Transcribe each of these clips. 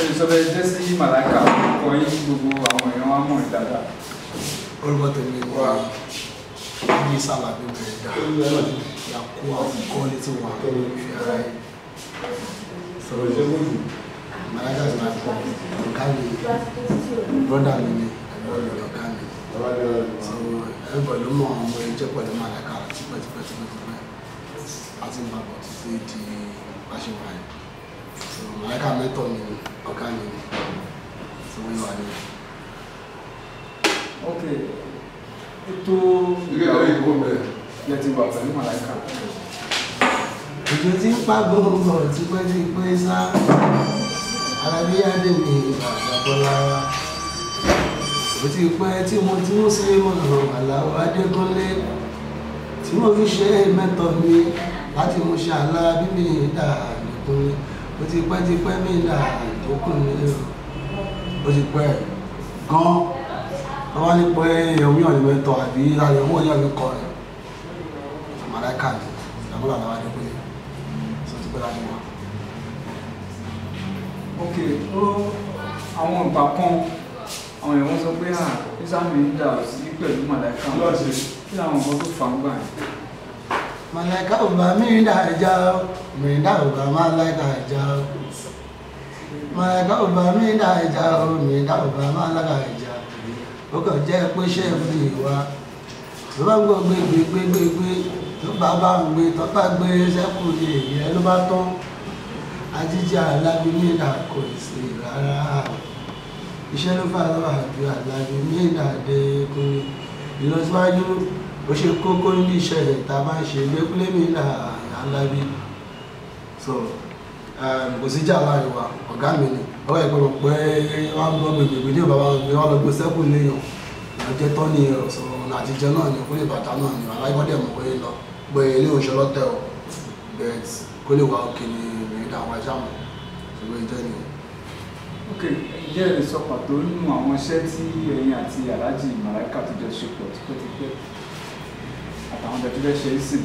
ìsọ̀bẹ̀ jẹ́ sí màláìka orúkọ yín gbogbo àwọn èèyàn wa mọ̀ ní dáadáa. orúkọ tèmi wà ní sàlàbí mẹ́rẹ̀dá yàkó àkókò létí wà fi ara yìí sọ̀rọ̀ ìṣẹ́ kò jù. màláìka ti máa pọ̀ ọ̀gá mi brọ́dà mi ni ẹ̀gbọ́n mi ni ọ̀gá mi bàbá ní ọ̀rọ̀ so everybody ló mọ̀ ọmọ ẹjẹ́ pẹ̀lú màláìka tipẹ́tipẹ́tipẹ́ àti ìbàbọ̀ títí di pàṣẹwà yìí so màláìka mẹ́tọ̀ mi ni ọ̀gá mi ni so wọ́n wà ní ok ètò ilé ìyàwó yìí kò bẹ̀. yẹ ti wà pẹ̀lú màláìka. òjò tí ń pa gbogbo tipẹ́tipẹ́ sá arábíyáde mi bàbá bọ́lá ó ti pẹ́ tí mo ti mú sí mọ̀nà àlàó adékúnlé tí mo fi ṣe mẹ́tọ̀ mi láti mú ṣe àlá bíbí dà nìkúnlé ó ti pẹ́ ti pẹ́ mi dà nìkúnlé ó ti pẹ́ gan wọ́n wá ní pé èèyàn yàn ní mẹ́tọ̀ àbí láti owó yàn ní kọ́ ẹ̀ màláìka ni ìyàwó àlàó adékúnlé sọ ti pẹ́ láti wá. ok ó àwọn ìgbà kan àwọn èèyàn sọ pé à ìsàmì ń dà sí pẹ̀lú màláìka Kí ló ṣe? kí làwọn nǹkan tó fà ń gbà yẹn. Malaika uba minda jao, minda uba malaika jao. Malaika uba minda jao, minda uba malaika jao. Ó kàn jẹ́ pé ṣẹ́ẹ̀fù ìwà. Tó bá ń gbọ́ gbé gbé gbé gbé gbé, tó bá bá ń gbé, tó bá gbé sẹ́kù ní èyí ẹ ló bá tán. Ajíjà alábí minda kò sí rárá. Iṣẹ́ ló fà lọ́wọ́ àjọ alábí minda dé kúrú. Ìlọsíwájú ó ṣe kókó ní iṣẹ́ rẹ̀ tá a máa ń ṣe lẹ́kúlé mi là alábí so um, kò sí jà láàrin wa ọ̀gá mi ni ọwọ́ ẹ̀gbọ́n mọ̀ pé wọ́n ń gbọ́ gbègbè ní bàbá wọn gbé wọn lọ gbé sẹ́kù léèyàn ìyànjẹ tán ni ọ̀sọ̀ ọ̀nà àtijọ́ náà ni kó lè bàtà náà ni aláìbọ́dẹ̀ mọ̀ pé lọ pé ilé oṣù ọlọ́tẹ̀ ọ̀ bet kó lè wà òkè ní ìrìnà àwọn ẹja mọ̀ ṣùgbọ́n ìjọ ni ok ǹjẹ́ ẹ lè sọ pàtó nínú àwọn iṣẹ́ tí ẹ̀yin àti aláàjì màláìka tó jọ ṣe pọ̀ tipẹ́tipẹ́ àtàwọn ọjà tó fẹ́ ṣe é sìn.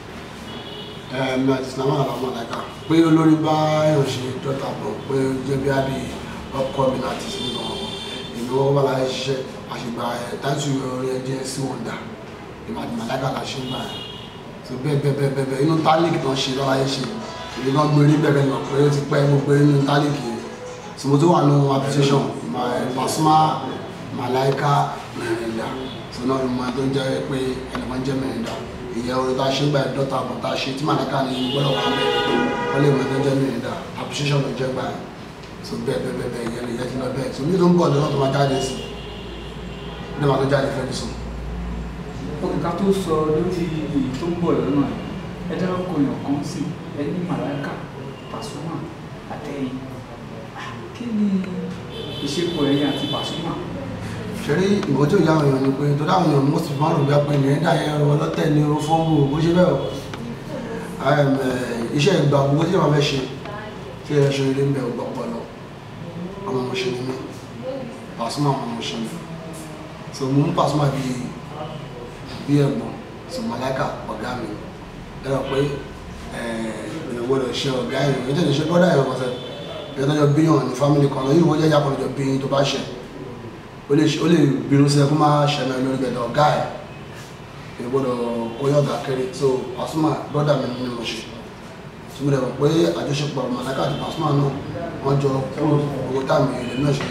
ẹ̀ẹ́mí àti islam àwọn ọmọ ọ̀làkà pé olórí bá yàn ṣe dọ́ta bọ̀ pé ó jẹ́ bí àbí ọkọ mi láti sí nínú ọmọ èmi wọ́n wà láyé ṣiṣẹ́ àṣìgbà ẹ̀ táìsù orin ẹ̀jẹ̀ sí wọn dà ìmọ̀ àti màláìka là ṣe ń gbà ẹ̀ tó bẹ́ẹ̀ bẹ́ẹ̀ bẹ́ẹ̀ bẹ́ẹ̀ bẹ́ẹ̀ inú tálíkì tán ṣe lọ́láyé ṣe èmi náà gbé rí bẹ̀rẹ̀ nà pé ó ti pẹ́ mo gbé inú tálíkì yẹn tí mo tó wà nù application Pasuma màláìka mẹ́rìndà tó náà ló máa tó ń jẹ́ pé ẹnìkan jẹ́ mẹ́rìndà ìyẹn orin tá a ṣe ń gba ẹ̀dọ́ta àbọ̀ tá a ṣe tí màláìka ní gbọ́dọ̀ wà bẹ́ẹ̀ wọ́n lè mọ ẹjọ́ jẹ́ mẹ́rìndà appreciation ló jẹ́ gbà ẹ̀ tó bẹ́ẹ̀ bẹ́ẹ̀ bẹ́ẹ̀ bẹ́ẹ̀ ìyẹn lè yẹ kí lọ bẹ́ẹ̀ tó ní tó ń bọ̀ lọ́wọ́ tó máa jáde sí ní wàá tó jáde fẹ́ẹ́ sùn. ok ká tó sọ lórí èyí tó ń bọ̀ lọ́nà yìí ẹ dárúkọ èèyàn kan sí ẹni màláìka Pasuma àtẹ̀yìn Ah, kí ni ìṣepọ̀ ẹ̀yin àti Pasuma. ṣeré ìwọ tí ò yá àwọn èèyàn ni pé tó dáhùn èèyàn most of márùn bí apẹ ní ẹ̀dá yẹn ọ̀rọ̀ ọlọ́tẹ̀ ní oró fọ́nbù bó ṣe bẹ́ẹ̀ o Em, eh, iṣẹ́ ìgbà owó tí wọ́n fẹ́ ṣe tí ẹ ṣe eré ń bẹ ọgbà ọpọlọ ọmọ mo ṣe ni mí Pasuma ọmọ mo ṣe ni so mo mú Pasuma bí bí ẹ̀gbọ́n so Malaika ọ̀gá mi ẹ rọ pé èèyàn gbọ́dọ̀ ṣe ọ̀gá èèyàn èèyàn tẹ̀lé ṣe bọ́dà èèyàn kọsẹ̀ èèyàn tó jọ bíyàn ní fámìlì kan náà yìí wọ́n jẹ́ yàpọ̀ lọ́jọ́ bíyàn tó bá ṣẹ̀ ó lè ó lè bínú sí ẹ kó máa ṣẹlẹ̀ lórí gbẹ̀dọ̀ ọ̀gá ẹ̀ èèyàn gbọ́dọ̀ kóyọ̀ ọ̀gá kéré so Pasuma bọ́dà mi ni mo ṣe tí mo dẹ̀ mọ̀ pé àjọṣepọ̀ Malaika àti Pasuma náà wọ́n jọ kúrò owó táàmì ilẹ̀ náà ṣe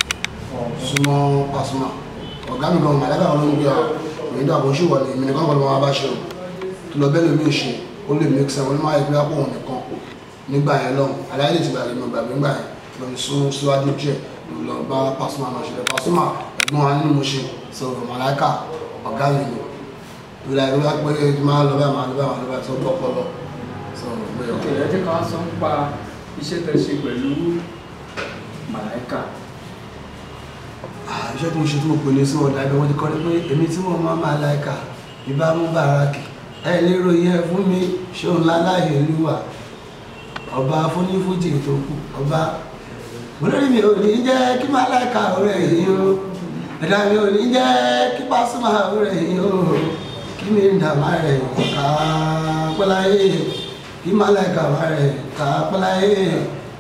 súnmọ́ Pasuma ọ̀gá mi gan Malaika wọn ló ń gbé ọ èyí dàbọ̀ ṣì wọ̀ ní èmi nìkan kọ́ ló máa bá ṣe o tó lọ bẹ́ẹ̀ lómi ṣe ó lè mix ẹ̀ wọ́n máa yẹ pé àpò òun nìkan nígbà yẹn lọ́hùn aláìlè ti gbàgbé mi gbàgbé nígbà yẹn lọ sún síwájú díẹ̀ lọ bá Pasuma náà ṣe Pasuma ẹ̀gbọ́n wa nínú mo ṣe sọ̀rọ̀ Malaika ọ̀gá mi ni ìlà ìlú wá pé máa lọ bẹ́ẹ̀ máa lọ bẹ́ẹ̀ máa lọ bẹ́ẹ̀ tó gbọ́ pọlọ sọ̀rọ̀ pé ok ẹ jẹ́ ká wá sọ nípa iṣẹ́ tẹ́ ṣe pẹ̀lú màláìka. Ah, iṣẹ́ tí mo ṣe tí mo pè ní sí ọ̀dà ẹgbẹ́ wọn ti kọ́ ni pé èmi tí mo máa máa láìka ìbá mú bàrákì ẹ lérò yẹ fún mi ṣóun láláyé olúwa ọba fúnífújì tó kù ọba olórí mi ò ní jẹ́ kí máa láìka ọ̀rẹ́ yìí o ẹ̀dá mi ò ní jẹ́ kí Pasuma ọ̀rẹ́ yìí o kí mi ń dàmá rẹ̀ ká pẹ́láyé kí máa láìka ọ̀rẹ́ rẹ̀ ká pẹ́láyé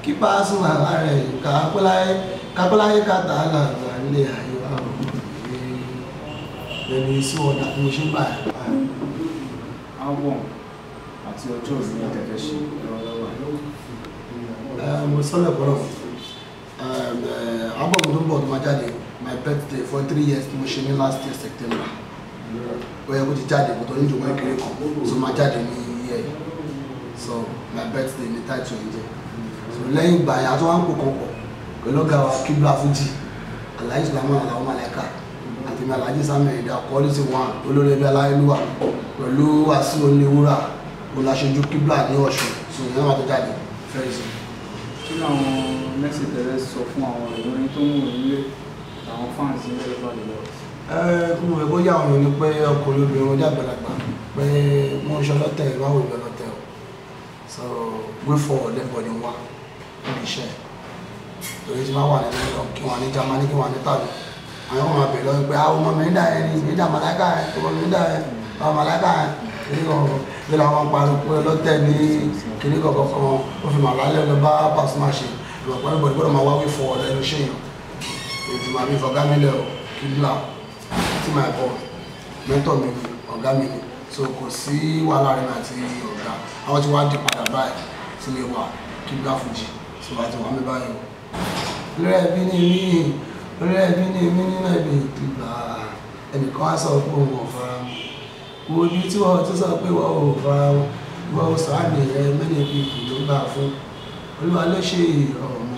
kí Pasuma rẹ̀ kápẹ́láyé kápẹ́láyé kàtà làgbà nílé ayé wa ò lẹ́nu sí ọ̀dà tí mo ṣe ń bá ẹ̀ album àti ọjọ́ òní ẹ̀tẹ̀fẹ́ ṣe lọ́wọ́lọ́wọ́ Eh, mo sọ́lẹ̀ pọ̀lọ̀ album tó ń bọ̀ tó máa jáde my birthday for three years tí mo ṣe ní last year September ó yẹ kó ti jáde kó tó ní ìjọba ìkéré kan so máa jáde ní iye yìí so my birthday ní title ẹ̀ jẹ́ so lẹ́yìn ìgbà yẹn àtúwọ́n kò kàn pọ̀ pẹ̀lú ọ̀gá wa kíbla fújì aláì sùlámù aláwọ̀ màlẹ́kà àti mi alájí samuel ìdá quality one olórí ẹbí aláìlúwà pẹ̀lú wàsíù oníwúrà olùaṣojú kíbla ní ọ̀ṣun so ìyẹn wà tó jáde very soon. kí làwọn mẹ́sì tẹ̀lé sọ fún àwọn ìròyìn tó ń wò nílé àwọn fans ní ẹ̀rọ àdìlọ́ kí mo fẹ́ kó yà wọ́n ní pé ọkùnrin obìnrin ọjà àgbàlagbà pé wọ́n ń ṣọlọ́tẹ̀ ìbáwò ìbẹ̀lọ́tẹ̀ o so way forward everybody wá níbi iṣẹ́ torí tí wọ́n wà ní london kí wọ́n ní germany kí wọ́n ní tàbí àwọn ọmọ àbẹ̀ lọ́wọ́ pé àwọn ọmọ mi ń dà ẹ́ ní ìdá màláìka ẹ̀ ọmọ mi ń dà ẹ́ ọmọ màláìka ẹ̀ kìnní kan bí làwọn parí pé ọlọ́tẹ̀ ní kìnní kankan kan ó fi màlá lẹ́ lọ bá Pasuma ṣe ìrọ̀pọ̀ everybody gbọ́dọ̀ máa wá way forward ẹnu iṣẹ́ yẹn ètò màmí ìfọ̀gámílẹ̀ ò kí n là tí my boss mentor mi ni ọ̀gá mi ni so kò sí wàhálà rẹ̀ àti ọ̀gá àwọn tí wàá di padà báyìí sílé wa kí gbá fújì so àti wàá mi báyìí o. lórí ẹbí ni mí lórí ẹbí ni mí nínú ẹbí ìgbà ẹnìkan á sọ pé òun ò fara mọ́ wo ibi tí wọ́n ti sọ pé wọ́n ò fara mọ́ wọ́n ò sọ àmì rẹ mẹ́rin bí ìlú gbà fún olúwa ló ṣe ọ̀rọ̀